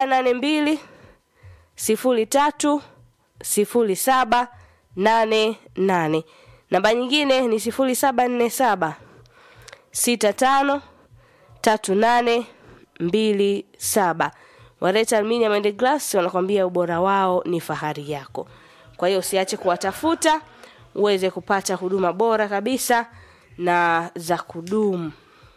nane mbili sifuri tatu sifuri saba nane nane. Namba nyingine ni sifuri saba nne saba sita tano tatu nane mbili saba. Wareta Aluminium and Glass wanakwambia ubora wao ni fahari yako. Kwa hiyo usiache kuwatafuta uweze kupata huduma bora kabisa na za kudumu.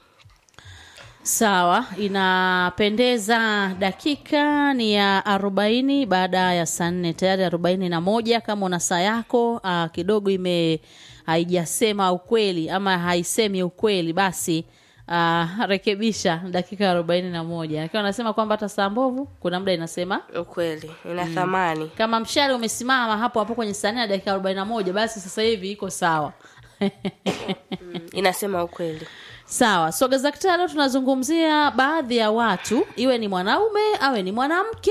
Sawa, inapendeza. Dakika ni ya arobaini baada ya saa nne tayari arobaini na moja. Kama una saa yako aa, kidogo ime haijasema ukweli ama haisemi ukweli, basi aa, rekebisha dakika arobaini na moja. Akiwa anasema kwamba hata saa mbovu kuna muda inasema Ukweli ina thamani. kama mshale umesimama hapo hapo kwenye saa nne na dakika arobaini na moja, basi sasa hivi iko sawa. Inasema ukweli. Sawa, soga za kitaa leo tunazungumzia baadhi ya watu, iwe ni mwanaume awe ni mwanamke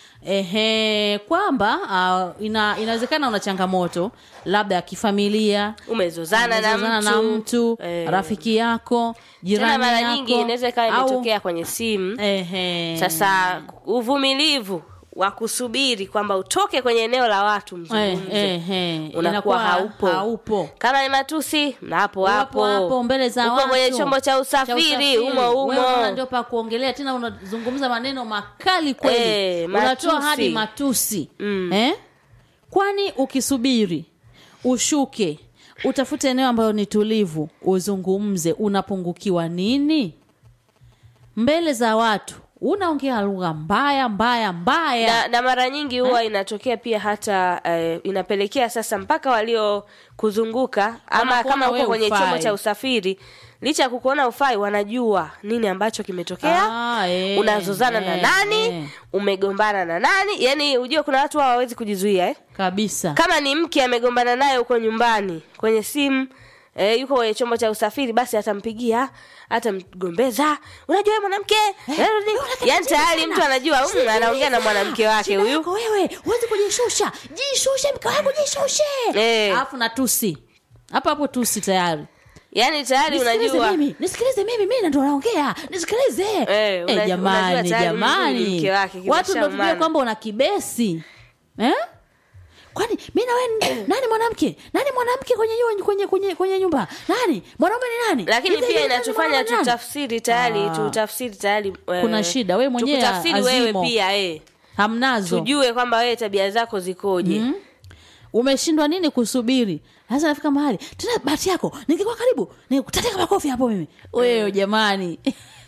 ehe, kwamba uh, ina, inawezekana una changamoto labda ya kifamilia, Umezozana na umezozana mtu, na mtu eh, rafiki yako, tena jirani mara yako, nyingi inaweza ikawa au- imetokea kwenye simu. ehe, Sasa uvumilivu wa kusubiri kwamba utoke kwenye eneo la watu eh, mzungumze ehe, unakuwa inakuwa haupo. haupo. kama ni matusi na hapo Hapo hapo hapo mbele za uko watu kwenye chombo cha cha usafiri umo Wewe unaona umo ndio pa kuongelea tena, unazungumza maneno makali kweli Eh, unatoa matusi. hadi matusi Mm. eh? Kwani ukisubiri ushuke utafute eneo ambalo ni tulivu, uzungumze, unapungukiwa nini? Mbele za watu unaongea lugha mbaya mbaya mbaya. na, na mara nyingi huwa inatokea pia hata eh, inapelekea sasa mpaka waliokuzunguka ama Wanakuona kama uko wewe kwenye hufai. chombo cha usafiri licha ya kukuona ufai wanajua nini ambacho kimetokea Ah, eh, unazozana na eh, nani eh. umegombana na nani yani ujue kuna watu hawa hawawezi kujizuia eh? kabisa. kama ni mke amegombana naye huko nyumbani kwenye simu E, yuko kwenye chombo cha usafiri basi atampigia atamgombeza unajua wewe mwanamke yani tayari mtu anajua mm, anaongea na mwanamke wake Shida huyu yako wewe huwezi kujishusha, jishushe mke wangu, jishushe Eh. alafu na tusi hapo hapo, tusi tayari yani tayari nisikilize unajua mimi nisikilize mimi mimi ndo naongea nisikilize Eh, unajua- jamani unajua tayari mzuri jamani mke wake watu ndo tujue kimeshaumana. kwamba una kibesi eh? kwani mi na wewe nani mwanamke nani mwanamke kwenye, nyua- kwenye, kwenye, kwenye nyumba nani mwanaume ni nani lakini Hivi pia hivi, nani inatufanya mwanaume ni nani? tutafsiri tayari Ah. tutafsiri tayari eh, Kuna shida, wewe mwenyewe tukutafsiri wewe azimo. pia eh. hamnazo tujue kwamba wewe tabia zako zikoje Mm. umeshindwa nini kusubiri sasa nafika mahali tena bahati yako ningekuwa karibu nikutateka makofi hapo mimi wewe jamani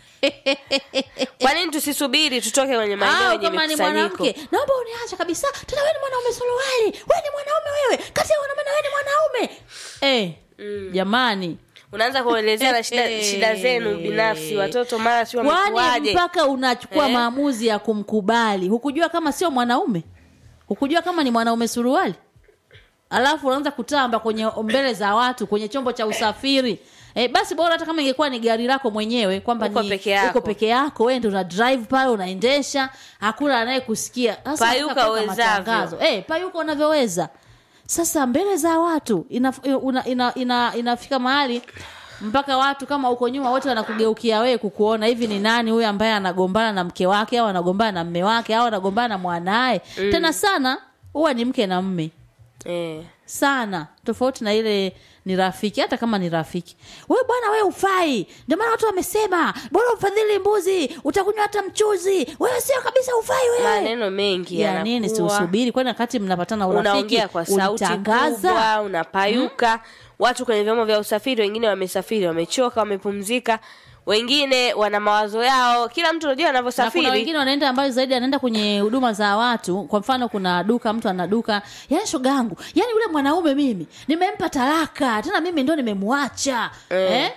kwa nini tusisubiri tutoke kwenye maeneo au yenye kama ni mikusanyiko mwanamke naomba uniache kabisa tena wewe ni mwanaume suruali wewe ni mwanaume wewe kati ya wanaume na wewe ni mwanaume eh jamani unaanza kuelezea na shida, Eh. shida zenu binafsi watoto mara si kwani wamekuaje mpaka unachukua Eh? maamuzi ya kumkubali hukujua kama sio mwanaume hukujua kama ni mwanaume suruali alafu unaanza kutamba kwenye mbele za watu kwenye chombo cha usafiri E, basi bora hata kama ingekuwa ni gari lako mwenyewe kwamba Uko ni peke yako. uko peke yako wewe ndio una drive pale unaendesha hakuna anayekusikia Sasa Payuka unataka kuweka uwezavyo. matangazo. Eh, payuka unavyoweza sasa mbele za watu ina, ina, ina, ina, inafika mahali mpaka watu kama uko nyuma wote wanakugeukia wewe kukuona hivi ni nani huyu ambaye anagombana na mke wake au anagombana na mme wake au anagombana na mwanaye mm. tena sana huwa ni mke na mme eh. sana tofauti na ile ni rafiki hata kama ni rafiki wewe bwana wewe ufai ndio maana watu wamesema bora ufadhili mbuzi utakunywa hata mchuzi wewe sio kabisa ufai wewe maneno mengi ya nini si yanakuwa. usubiri kwani wakati mnapatana urafiki unaongea kwa sauti ulitangaza? kubwa unapayuka watu kwenye vyombo vya usafiri wengine wamesafiri wamechoka wamepumzika wengine wana mawazo yao kila mtu unajua na kuna anavyosafiri wengine wanaenda ambayo zaidi anaenda kwenye huduma za watu kwa mfano kuna duka mtu ana duka yani shoga yangu yani yule mwanaume mimi nimempa talaka tena mimi ndo nimemwacha eh.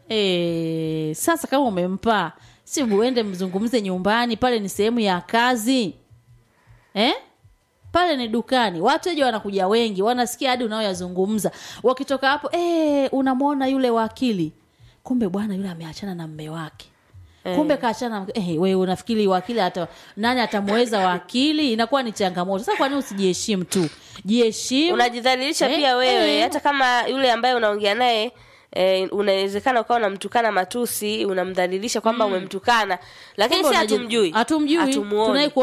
Eh, sasa kama umempa si uende mzungumze nyumbani pale ni sehemu ya kazi eh? pale ni dukani wateja wanakuja wengi wanasikia hadi unaoyazungumza wakitoka hapo eh, unamwona yule wakili kumbe bwana yule ameachana na mme wake kumbe kaachana na mke- eh, wewe unafikiri wakili hata nani atamweza wakili inakuwa ni changamoto sasa kwa nini usijiheshimu tu jiheshimu unajidhalilisha Eh, pia wewe eh. hata kama yule ambaye unaongea naye Eh, unawezekana ukawa unamtukana matusi unamdhalilisha kwamba umemtukana lakini Kumbe si unaji- hatumjui hatumjui hatumuoni tunaye